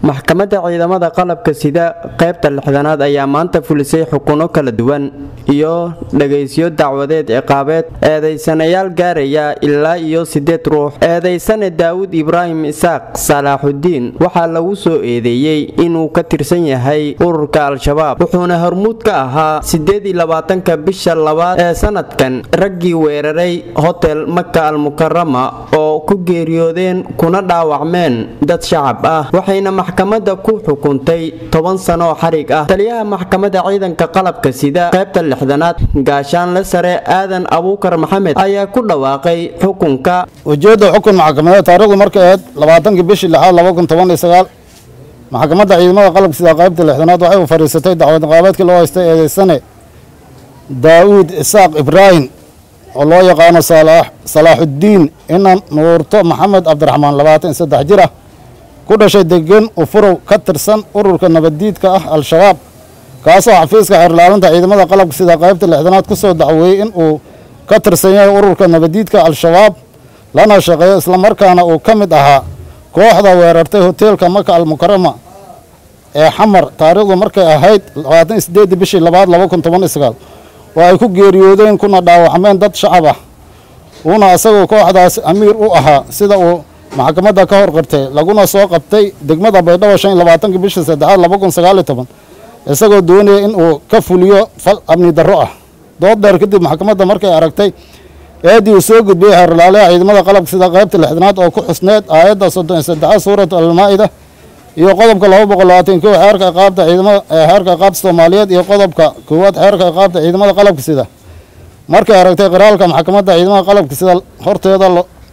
maxkamadda ciidamada qalabka sida qaybta lixdanaad ayaa maanta fulisay xukuno kala duwan iyo dhagaysyo dacwadeed ciqaabeed eedaysanayaal gaaraya ilaa iyo sideed ruux eedaysane daawud ibraahim isaaq salaaxudiin waxaa lagu soo eedeeyey inuu ka tirsan yahay ururka al-shabaab wuxuuna hormuud ka ahaa sideed iyo labaatanka bisha labaad ee sanadkan raggii weeraray hotel maka almukarama oo ku geeriyoodeen kuna dhaawacmeen dad shacab ah waxayna maxkamadda ku xukuntay toban sano oo xarig ah taliyaha maxkamadda ciidanka qalabka sida qaybta lixdanaad gaashaanle sare aadan abuukar maxamed ayaa ku dhawaaqay xukunka ujeedda xukun maxkamadeed taarikhdu markay ahayd labaatankii bishii lixaad laba kun toban iyo sagaal maxkamadda ciidamada qalabka sida qaybta lixdanaad waxay u fadhiisatay dacwad qaabeedkii loo haystay eedeysane daawuud isaaq ibraahim oo loo yaqaano salaaxuddiin inan nuurto maxamed cabdiraxmaan labaatan iyo saddex jir ah ku dhashay degan ufurow ka tirsan ururka nabaddiidka ah al-shabaab kaasoo xafiiska xeerlaalinta ciidamada qalabka sida qaybta lixdanaad ku soo dacweeyey in uu ka tirsan yahay ururka nabaddiidka al-shabaab lana shaqeeyo islamarkaana uu ka mid ahaa kooxda weerartay hoteelka maka almukarama ee xamar taariikhdu markay ahayd labaatan iyo sideedii bishii labaad laba kun toban iyo sagaal oo ay ku geeriyoodeen kuna dhaawacmeen dad shacab ah uuna isagoo kooxdaas amiir u ahaa sida uu maxkamadda ka hor qirtay laguna soo qabtay degmada baydhabo shan iyo labaatankii bishii saddexaad laba kun sagaal iyo toban isagoo doonaya in uu ka fuliyo fal amni darro ah dood dheer kadib maxkamadda markay aragtay eeddii uu soo gudbiyey xeerlaalaha ciidamada qalabka sida qaybta lixdanaad oo ku xusneed aayadda soddon iyo saddexaad suuratu almaa-ida iyo qodobka laba boqol labaatan kow xeerka iqaabta ciidamada xeerka iqaabta soomaaliyeed iyo qodobka koowaad xeerka iqaabta ciidamada qalabka sida markay aragtay qiraalka maxkamadda ciidamada qalabka sida horteeda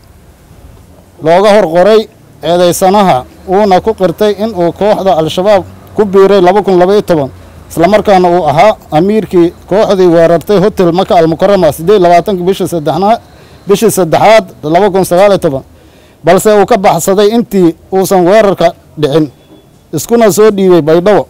looga hor qoray eedeysanaha uuna ku qirtay in uu kooxda al-shabaab ku biiray laba kun labaiyo toban islamarkaana uu ahaa amiirkii kooxdii weerartay hotel maka almukarama siddeed labaatankii bishii saddexna bishii saddexaad laba kun sagaaliyo toban balse uu ka baxsaday intii uusan weerarka dhicin iskuna soo dhiibay baydhabo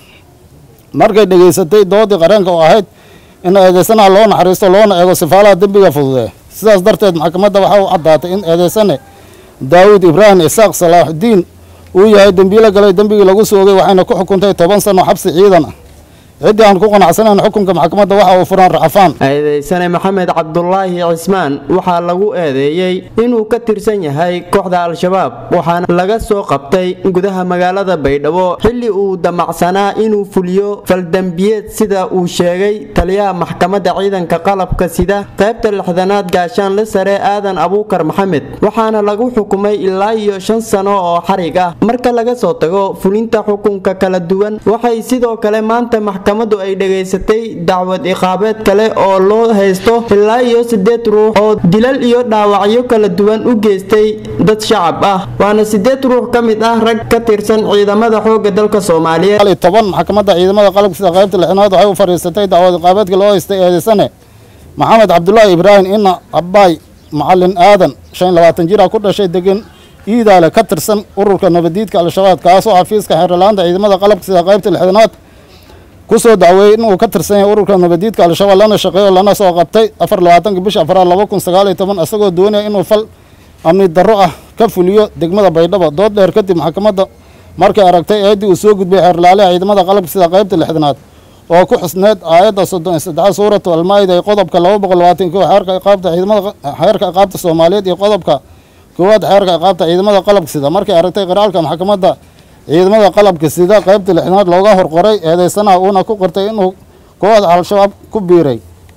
markay dhegaysatay doodii qareenka oo ahayd in eedeysanaha loo naxariisto loona eego sifaalaha dembiga fududee sidaas darteed maxkamadda waxaa u caddaatay in eedeysane daawud ibraahim isaaq salaaxudiin uu yahay dembiilo galay dembigii lagu soogay waxayna ku xukuntay toban sano xabsi ciidan ah ciddii aan ku qanacsanayn xukunka maxkamadda waxa uu furan racfaan eedeysane maxamed cabdulaahi cismaan waxaa lagu eedeeyey inuu ka tirsan yahay kooxda al-shabaab waxaana laga soo qabtay gudaha magaalada baydhabo xilli uu damacsanaa inuu fuliyo faldembiyeed sida uu sheegay taliyaha maxkamadda ciidanka qalabka sida qaybta lixdanaad gaashaanle sare aadan abuukar maxamed waxaana lagu xukumay ilaa iyo shan sano oo xarig ah marka laga soo tago fulinta xukunka kala duwan waxay sidoo kale maanta maxkamadu ay dhegaysatay dacwad iqaabeed kale oo loo haysto ilaa iyo sideed ruux oo dilal iyo dhaawacyo kala duwan u geystay dad shacab ah waana sideed ruux ka mid ah rag ka tirsan ciidamada xooga dalka soomaaliyeed toban maxkamadda ciidamada qalabka sida qaybta lixnaad waxay u fadhiisatay dacwad iqaabeedkii loo haystay eedeysane maxamed cabdulaahi ibraahim ina abbaay macalin aadan shan labaatan jir ah ku dhashay degan iidaale ka tirsan ururka nabadiidka al-shabaab kaasoo xafiiska xeerlaanta ciidamada qalabka sida qaybta lixdanaad ku soo dacweeyey inuu ka tirsan yahay ururka nabadiidka al-shabaab lana shaqeeyo lana soo qabtay afar labaatanka bisha afraad laba kun sagaal iyo toban isagoo doonaya inuu fal amni darro ah ka fuliyo degmada baydhabo dood dheer kadib maxkamadda markay aragtay eeddii uu soo gudbiyey xeerlaaliha ciidamada qalabka sida qaybta lixdanaad oo ku xusneed aayadda soddon iyo saddexaad suuratu almaa-ida iyo qodobka laba boqol labaatan kow xeerka iqaabta ciidamada xeerka iqaabta soomaaliyeed iyo qodobka koowaad xeerka iqaabta ciidamada qalabka sida markay aragtay qiraalka maxkamadda ciidamada qalabka sida qaybta lixnaad looga horqoray eedeysanaha uuna ku qirtay inuu kooxda al-shabaab ku biiray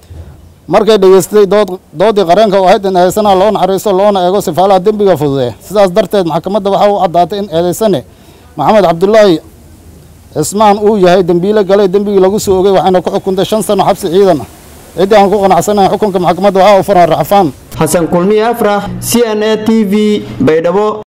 markay dhegeystay doodii qareenka oo ahayd in eedeysanaha loo naxariisto loona eego sifaalaha dembiga fududee sidaas darteed maxkamadda waxaa u caddaatay in eedeysane maxamed cabdulaahi cismaan uu yahay dembiilo galay dembigii lagu soo ogay waxayna ku xukuntay shan sano xabsi ciidan ah ciddii aan ku qanacsanayn xukunka maxkamadda waxaa u furan racfaan xasan kulmiye afrax c n a t v baydhabo